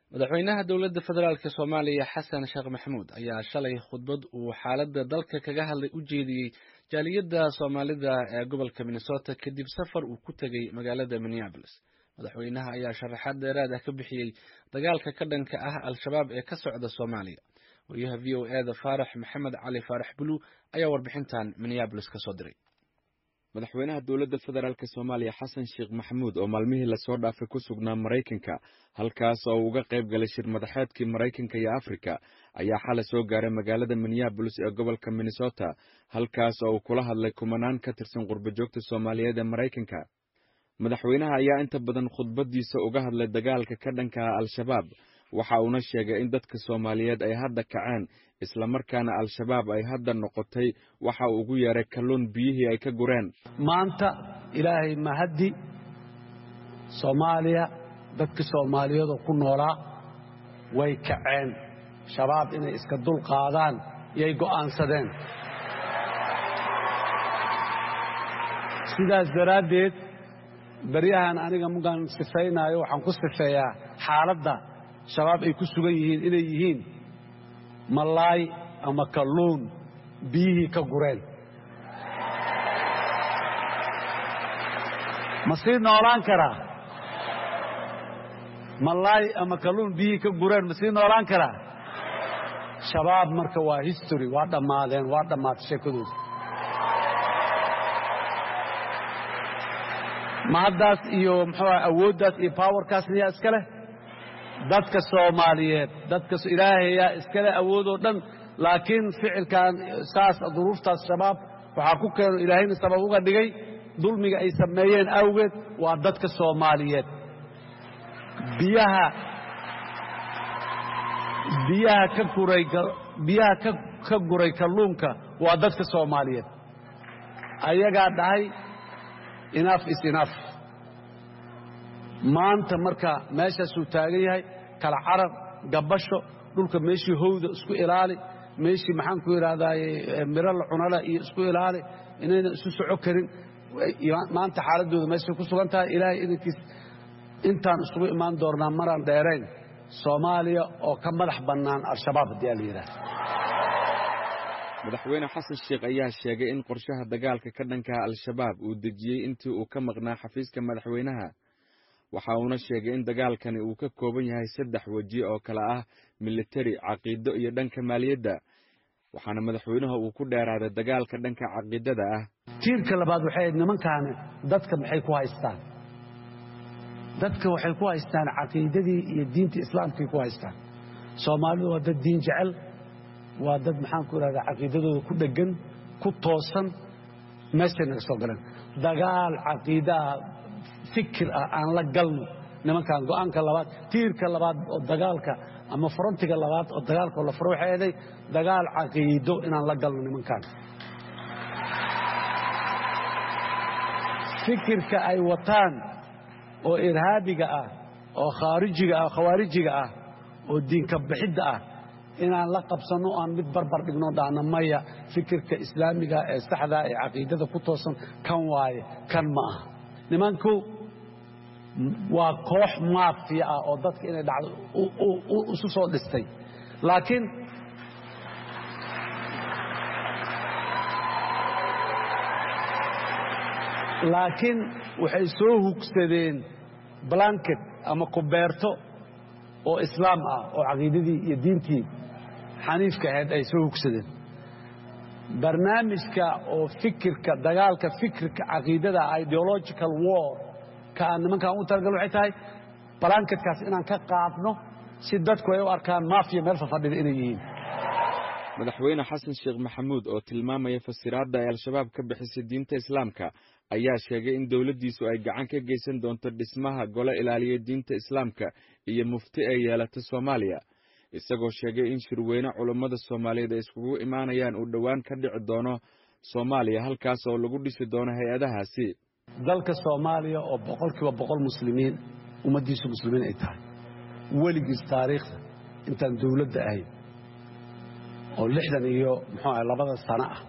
madaxweynaha dowladda federaalk soomaaliya xasan sheekh maxamuud ayaa shalay khudbad uu xaaladda dalka kaga hadlay u jeediyey jaaliyadda soomaalida ee gobolka minnesota kadib safar uu ku tegey magaalada minneabolis madaxweynaha ayaa sharaxaad dheeraad ah ka bixiyey dagaalka ka dhanka ah al-shabaab ee ka socda soomaaliya wariyaha v o e da faarax maxamed cali faarax bulu ayaa warbixintan minneabolis ka soo diray madaxweynaha dowladda federaalk soomaaliya xasan sheekh maxamuud oo maalmihii lasoo dhaafay ku sugnaa maraykanka halkaas oo uga qayb galay shir madaxeedkii maraykanka iyo afrika ayaa xalay soo gaaray magaalada minneabolis ee gobolka minnesota halkaas oo uu kula hadlay kumanaan ka tirsan qurbajoogta soomaaliyeed ee maraykanka madaxweynaha ayaa inta badan khudbadiisa uga hadlay dagaalka ka dhanka ah al-shabaab waxa uuna sheegay in dadka soomaaliyeed ay hadda kaceen islamarkaana al-shabaab ay hadda noqotay waxa uu ugu yeeray kalluun biyihii ay ka gureen maanta ilaahay mahaddi soomaaliya dadka soomaaliyeedoo ku noolaa way kaceen shabaab inay iska dul qaadaan yay go'aansadeen sidaas daraaddeed baryahan aniga mugaan sifaynaayo waxaan ku sifeeyaa xaaladda shabaab ay ku sugan yihiin inay yihiin malaay ama kalluun biyihii ka gureen ma sii noolaan karaa malaay ama kalluun biyihii ka gureen ma sii noolaan karaa shabaab marka waa history waa dhammaadeen waa dhammaatay sheekadooda ma haddaas iyo muxuu awooddaas iyo powerkaas miyaa iska leh dadka soomaaliyeed dadka ilaahayaa iskale awoodoo dhan laakiin ficilkan saas duruuftaas shabaab waxaa ku keeno ilaahayna sabab uga dhigay dulmiga ay sameeyeen awgeed waa dadka soomaaliyeed biyaha biyaha ka guray biyaha ka guray kalluunka waa dadka soomaaliyeed ayagaa dhahay inaaf is inaaf maanta marka meeshaasuu taagan yahay kala carar gabasho dhulka meeshii howda isku ilaali meeshii maxaan ku idhahdaaye miro la cunala iyo isku ilaali inaynan isu soco karin maanta xaaladooda meeshay ku sugan tahay ilaahay idankiis intaan isugu imaan doonnaa maraan dheerayn soomaaliya oo ka madax bannaan al-shabaab haddii aa la yidhahda madaxweyne xasan sheekh ayaa sheegay in qorshaha dagaalka ka dhankaha al-shabaab uu dejiyey intii uu ka maqnaa xafiiska madaxweynaha waxa uuna sheegay in dagaalkani uu ka kooban yahay saddex weji oo kale ah militari caqiido iyo dhanka maaliyadda waxaana madaxweynaha uu ku dheeraaday dagaalka dhanka caqiidada ah tiirka labaad waxay ahayd nimankaani dadka maxay ku haystaan dadka waxay ku haystaan caqiidadii iyo diinta islaamkay ku haystaan soomaalidu waa dad diin jecel waa dad maxaan ku idhahdaa caqiidadooda ku dheggan ku toosan meeshay naga soo galeen dagaal caqiidaah fikir ah aan la galno nimankan go'aanka labaad tiirka labaad oo dagaalka ama frontiga labaad oo dagaalka la furo waxay ahaday dagaal caqiido inaan la galno nimankan fikirka ay wataan oo irhaabiga ah oo khaarijiga ah khawaarijiga ah oo diinka bixidda ah inaan la qabsanno aan mid barbar dhigno dhahna maya fikirka islaamiga ee saxdaa ee caqiidada ku toosan kan waaye kan ma aha nimanku waa koox maafiya ah oo dadka inay dhacdo isu soo dhistay laakiin laakiin waxay soo hugsadeen blanket ama kubeerto oo islaam ah oo caqiidadii iyo diintii xaniifka ahayd ay soo hugsadeen barnaamijka oo fikirka dagaalka fikirka caqiidada ideological war ka aan nimankan u talagal waxay tahay balanketkaas inaan ka qaadno si dadku ay u arkaan maafiya meel fafadhida inay yihiin madaxweyne xasan sheekh maxamuud oo tilmaamaya fasiraadda ay al-shabaab ka bixisay diinta islaamka ayaa sheegay in dowladdiisu ay gacan ka geysan doonto dhismaha gole ilaaliya diinta islaamka iyo mufti ay yeelata soomaaliya isagoo sheegay in shirweyne culummada soomaaliyeed ay iskugu imaanayaan uu dhowaan ka dhici doono soomaaliya halkaas oo lagu dhisi doono hay-adahaasi dalka soomaaliya oo boqolkiiba boqol muslimiin ummaddiisu muslimiin ay tahay weligiis taariikhda intaan dowladda ahayn oo lixdan iyo muxuu ahay labada sano ah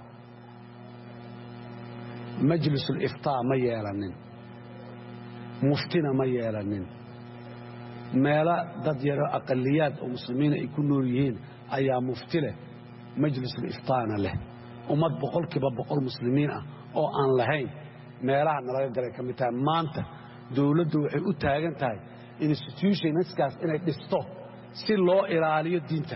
majlisuuliftaa ma yeelanin muftina ma yeelanin meelo dad yaro aqaliyaad oo muslimiina ay ku nool yihiin ayaa mufti leh majlisul iftaana leh ummad boqolkiiba boqol muslimiin ah oo aan lahayn meelaha nalaga galay ka mid tahay maanta dowladdu waxay u taagan tahay institutionskaas inay dhisto si loo ilaaliyo diinta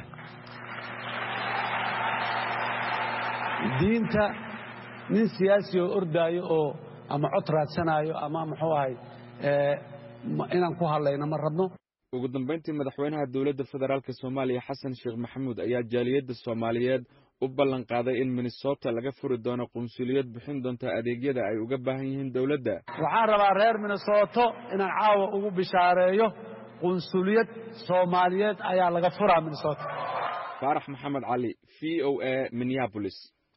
diinta nin siyaasi oo ordaayo oo ama cod raadsanaayo ama muxuu ahay inaan ku hadlayno ma rabno ugu dambayntii madaxweynaha dowladda federaalk soomaaliya xasan sheekh maxamuud ayaa jaaliyadda soomaaliyeed u ballan qaaday in minnesota laga furi doono qunsuliyad bixin doonta adeegyada ay uga baahan yihiin dowladda waxaan rabaa reer minnesoto inaan caawa ugu bishaareeyo qunsuliyad soomaaliyeed ayaa laga furaa minnesota faarax maxamed cali v o a minneabolis